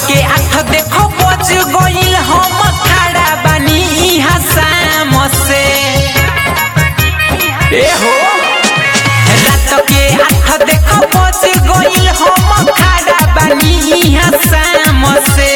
के आठ देखो बज गइल हम खड़ा बानी इहाँ शाम से ए हो रात के आठ देखो बज गइल हम खड़ा बानी इहाँ शाम से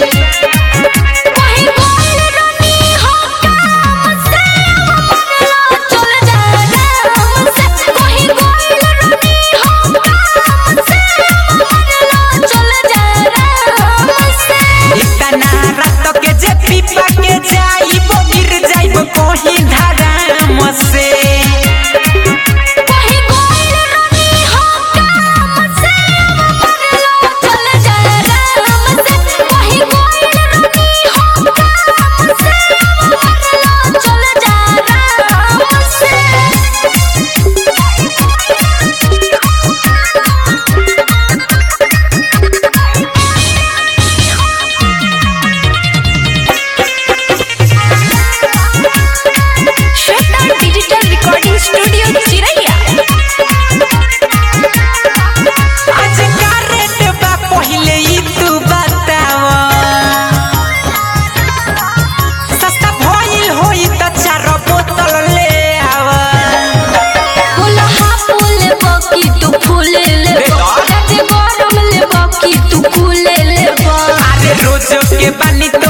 कहीं बोल रनी हो काम से मरला चल जा राम से कहीं बोल रनी हो काम से मरला चल जा राम से इतना रात के जे पीपा के जाइब गिर जाइब कहीं धराम से कहीं बोल रनी हो काम से मरला चल जा राम से कहीं बोल रनी हो काम से मरला चल जा राम से श्वेता डिजिटल रिकॉर्डिंग स्टूडियो चिरैया आज का रेट बा पहिले ई तू बताव सस्ता भइल होई त चार बोतल ले आव फूल हा फूल बकी तू फूल ले बेटा। राते गरम ले बकी तू फूल ले अरे रोज के बानी तो